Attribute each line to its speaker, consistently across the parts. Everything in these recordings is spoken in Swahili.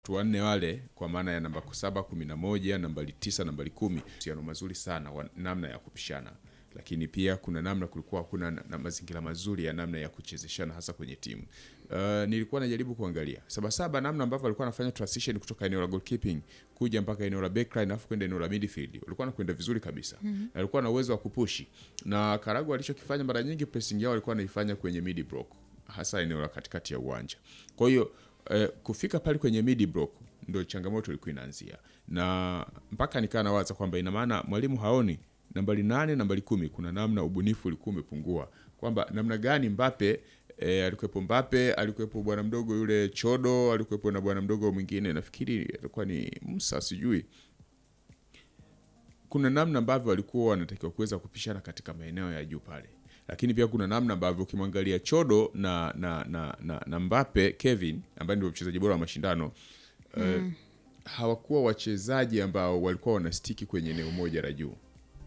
Speaker 1: watu wanne wale kwa maana ya namba saba kumi na moja nambari tisa nambari kumi uhusiano mazuri sana wa namna ya kupishana lakini pia kuna namna kulikuwa kuna na, na mazingira mazuri ya namna ya kuchezeshana hasa kwenye timu uh, nilikuwa najaribu kuangalia sabasaba namna ambavyo walikuwa wanafanya transition kutoka eneo la goalkeeping kuja mpaka eneo la backline alafu kwenda eneo la midfield walikuwa wanakwenda vizuri kabisa mm-hmm. na walikuwa na uwezo wa kupushi na Karagu alichokifanya mara nyingi pressing yao walikuwa wanaifanya kwenye mid block hasa eneo la katikati ya uwanja kwa hiyo eh, kufika pale kwenye mid block ndio changamoto ilikuwa inaanzia na mpaka nikaa nawaza kwamba ina maana mwalimu haoni nambari nane nambari kumi kuna namna ubunifu ulikuwa umepungua kwamba namna gani Mbape e, alikuwepo Mbape alikuwepo bwana mdogo yule Chodo alikuwepo na bwana mdogo mwingine nafikiri alikuwa ni Musa sijui kuna namna ambavyo walikuwa wanatakiwa kuweza kupishana katika maeneo ya juu pale lakini pia kuna namna ambavyo ukimwangalia Chodo na na, na, na, na Mbape Kevin ambaye ndio mchezaji bora wa mashindano mm. eh, hawakuwa wachezaji ambao walikuwa wanastiki kwenye eneo moja la juu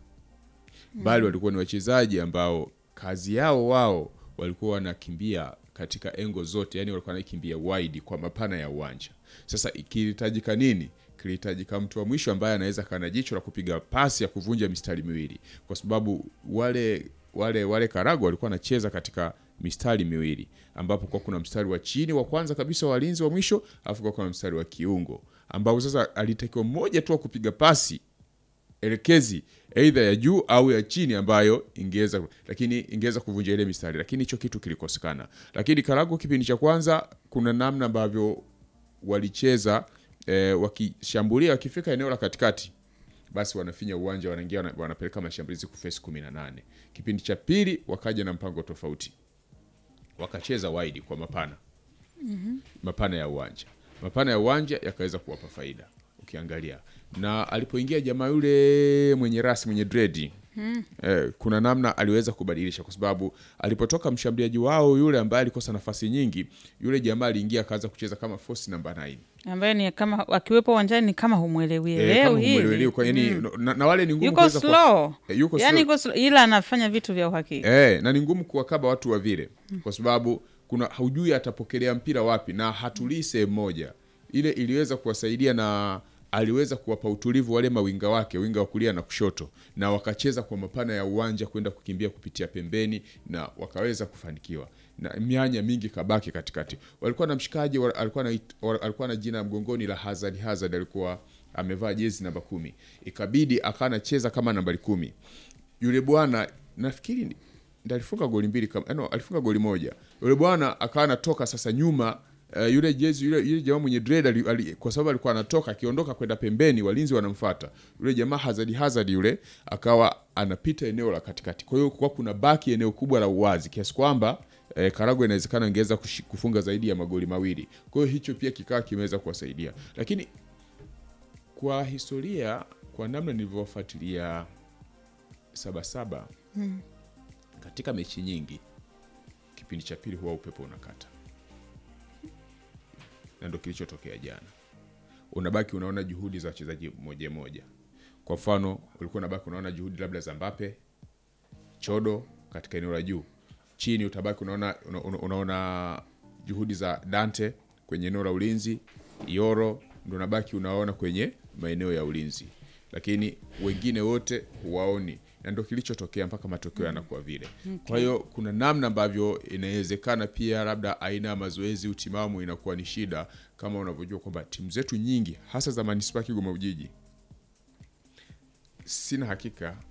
Speaker 1: bali walikuwa ni wachezaji ambao kazi yao wao walikuwa wanakimbia katika engo zote, yani walikuwa wanakimbia wide kwa mapana ya uwanja. Sasa kilihitajika nini? Kilihitajika mtu wa mwisho ambaye anaweza kawa na jicho la kupiga pasi ya kuvunja mistari miwili, kwa sababu wale wale wale Karagu walikuwa wanacheza katika mistari miwili, ambapo kwa kuna mstari wa chini wa kwanza kabisa walinzi wa mwisho, alafu kwa kuna mstari wa kiungo, ambao sasa alitakiwa mmoja tu wa kupiga pasi elekezi aidha ya juu au ya chini ambayo ingeweza lakini ingeweza kuvunja ile mistari, lakini hicho kitu kilikosekana. Lakini Karagu kipindi cha kwanza, kuna namna ambavyo walicheza eh, wakishambulia, wakifika eneo la katikati, basi wanafinya uwanja, wanaingia wana- wanapeleka mashambulizi kufesi 18. Kipindi cha pili wakaja na mpango tofauti, wakacheza wide kwa mapana mapana ya uwanja mapana ya uwanja yakaweza kuwapa faida ukiangalia na alipoingia jamaa yule mwenye rasi mwenye dredi eh, kuna namna aliweza kubadilisha kwa sababu alipotoka mshambuliaji wao yule ambaye alikosa nafasi nyingi yule jamaa aliingia akaanza kucheza kama force namba 9
Speaker 2: ambaye ni kama akiwepo uwanjani ni kama humwelewi
Speaker 1: Eh, kama
Speaker 2: elewi
Speaker 1: humwelewelewi,
Speaker 2: hivi
Speaker 1: kwa yani, na, na wale ni ngumu
Speaker 2: yuko
Speaker 1: kuweza kuwa-
Speaker 2: slow
Speaker 1: Eh, yuko
Speaker 2: yani
Speaker 1: slow.
Speaker 2: yuko slow ila anafanya vitu vya uhakika
Speaker 1: Eh, na ni ngumu kuwakaba watu wa vile kwa sababu kuna haujui atapokelea mpira wapi na hatulii sehemu moja. Ile iliweza kuwasaidia na aliweza kuwapa utulivu wale mawinga wake, winga wa kulia na kushoto, na wakacheza kwa mapana ya uwanja kwenda kukimbia kupitia pembeni na wakaweza kufanikiwa na mianya mingi kabaki katikati. Walikuwa na mshikaji wa- alikuwa na alikuwa na jina mgongoni la Hazard. Hazard alikuwa amevaa jezi namba kumi, ikabidi akawa anacheza kama nambari kumi yule bwana nafikiri ni- ndiye alifunga goli mbili kama no, alifunga goli moja. Yule bwana akawa anatoka sasa nyuma uh, yule jezi yule, yule jamaa mwenye dread ali, ali, kwa sababu alikuwa anatoka akiondoka kwenda pembeni, walinzi wanamfuata yule jamaa Hazard Hazard yule akawa anapita eneo la katikati. Kwa hiyo kwa kuna baki eneo kubwa la uwazi kiasi kwamba eh, Karagwe inawezekana ingeweza kushi- kufunga zaidi ya magoli mawili. Kwa hiyo hicho pia kikawa kimeweza kuwasaidia, lakini kwa historia, kwa namna nilivyofuatilia Sabasaba katika mechi nyingi, kipindi cha pili huwa upepo unakata, na ndo kilichotokea jana. Unabaki unaona juhudi za wachezaji moja moja. Kwa mfano, ulikuwa unabaki unaona juhudi labda za Mbappe, Chodo katika eneo la juu, chini utabaki unaona, una, una, unaona juhudi za Dante kwenye eneo la ulinzi, Yoro ndo unabaki unaona kwenye maeneo ya ulinzi, lakini wengine wote huwaoni, na ndo kilichotokea mpaka matokeo yanakuwa vile. Kwa hiyo kuna namna ambavyo inawezekana pia labda aina ya mazoezi utimamu inakuwa ni shida, kama unavyojua kwamba timu zetu nyingi hasa za manispaa ya Kigoma Ujiji sina hakika